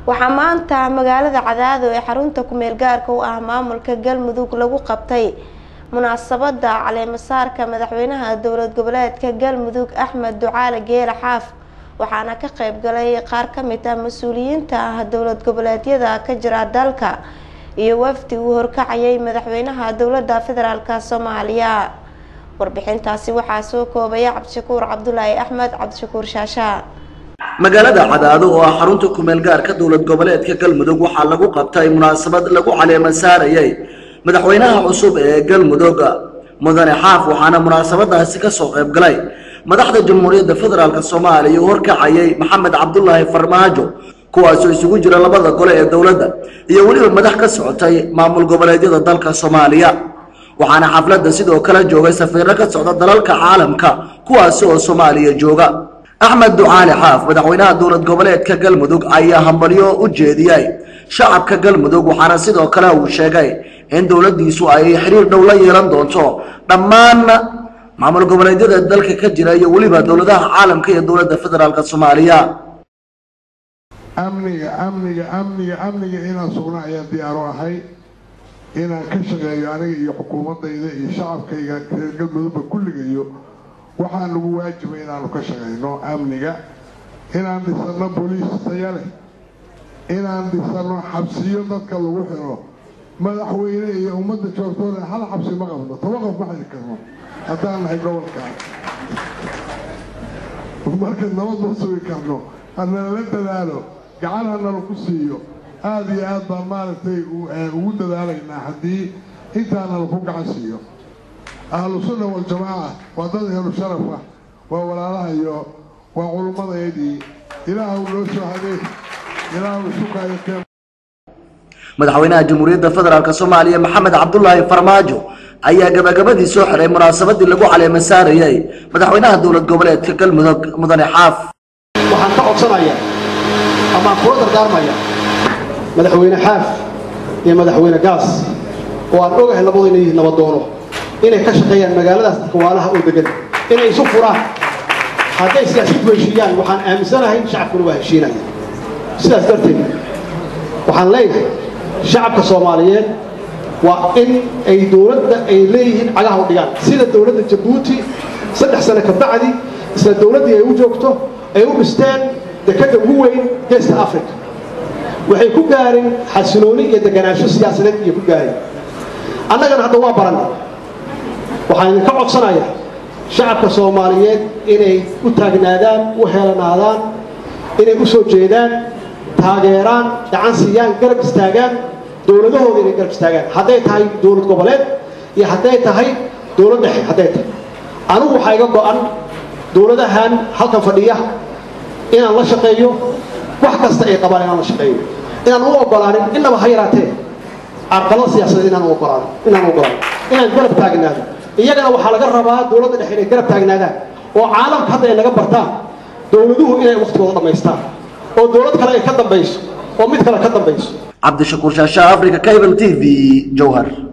waxaa maanta magaalada cadaado ee xarunta kumeel gaarka u ah maamulka galmudug lagu qabtay munaasabada caleemasaarka madaxweynaha dowlad goboleedka galmudug axmed ducaale geele xaaf waxaana ka qeyb galay qaar ka mid ah mas-uuliyiinta ah dowlad goboleedyada ka jira dalka iyo wafdi uu horkacayay madaxweynaha dowlada federaalk soomaaliya warbixintaasi waxaa soo koobaya cabdishakuur cabdulaahi axmed cabdishakuur shaasha magaalada cadaado oo ah xarunta kumeel gaarka dowlad goboleedka galmudug waxaa lagu qabtay munaasabad lagu caleema saarayay madaxweynaha cusub ee galmudug mudane xaaf waxaana munaasabadaasi kasoo qayb galay madaxda jamhuuriyadda federaalk soomaaliya uu horkacayay maxamed cabdulaahi farmaajo kuwaasoo isugu jira labada gole ee dowladda iyo weliba madax ka socotay maamul goboleedyada dalka soomaaliya waxaana xafladda sidoo kale joogay safiiro ka socda dalalka caalamka kuwaasi oo soomaaliya jooga axmed ducaali xaaf madaxweynaha dowlad goboleedka galmudug ayaa hambalyo u jeediyey shacabka galmudug waxaana sidoo kale uu sheegay in dowladdiisu ay xiriir dhow la yeelan doonto dhammaan maamul goboleedyada dalka ka jira iyo weliba dowladaha caalamka iyo dowladda federaalk soomaaliya amniga amniga amniga amniga inaan sugna ayaan diyaaro ahay inaan ka shaqeeyo aniga iyo xukuumadayda iyo shacabkayga reer galmudugba kulligayo waxaa nagu waajibay inaanu ka shaqayno amniga inaan dhisano booliis taya leh inaan dhisano xabsiyo dadka lagu xiro madaxweyne iyo ummadda joogtoole hal xabsi ma qabno toba qof ma xiri karno haddaan nahay gobolkaa marka nabad ma sugi karno hanala dadaalo gacan hanala ku siiyo aada iyo aad baan maaragtay ugu dadaalaynaa haddii intaanala ku gacan siiyo ahlu sunna waljamaaca waa dad ehlu sharaf ah waa walaalaha iyo waa culummadayadii ilaahu noo soo hadee ilaahu sukaayo keen madaxweynaha jamhuuriyadda federaalk soomaaliya maxamed cabdulaahi farmaajo ayaa gabagabadii soo xiray munaasabadii lagu caleema saarayay madaxweynaha dowlad goboleedka galmudug mudane xaaf waxaan ka codsanaya ama aan kula dardaarmaya madaxweyne xaaf iyo madaxweyne gaas oo aan ogahay labadu inay yihiin nabadoono inay ka shaqeeyaan magaaladaas dadka waalaha oo degan inay isu furaan hadday siyaasiyiintu heshiiyaan waxaan aaminsanahay shacabkuna waa heshiinaya sidaas darteed waxaan leeyahay shacabka soomaaliyeed waa in ay dowladda ay leeyihiin cagaha u dhigaan sida dowladda jabuuti saddex sano ka bacdi isla dowladdii ay u joogto ay u dhisteen dekadda ugu weyn geesta africa waxay ku gaareen xasilooni iyo deganaansho siyaasadeed iyo ku gaareen annagana hadda waa baranay waxaan idinka codsanayaa shacabka soomaaliyeed inay u taagnaadaan u heelanaadaan inay u soo jeedaan taageeraan gacan siiyaan garab istaagaan dowladahooda inay garab istaagaan hadday tahay dowlad goboleed iyo hadday tahay dowlad dhexe hadday tahay anigu waxaa iga go-an dowladahan halkan fadhiya inaan la shaqeeyo wax kasta ay qabaan inaan la shaqeeyo inaan u ogolaanin innaba ha yaraatee carqalada siyaasadeed inaan u ogolaanin inaan u ogolaanin inaan garab taagnaado iyagana waxaa laga rabaa dowladda dhexe inay garab taagnaadaan oo caalamka hadda ay naga bartaan dowladuhu inay wakhtigooda dhammaystaan oo dowlad kale ay ka dambayso oo mid kale ka dambayso cabdishakuur shaasha africa cable t v jowhar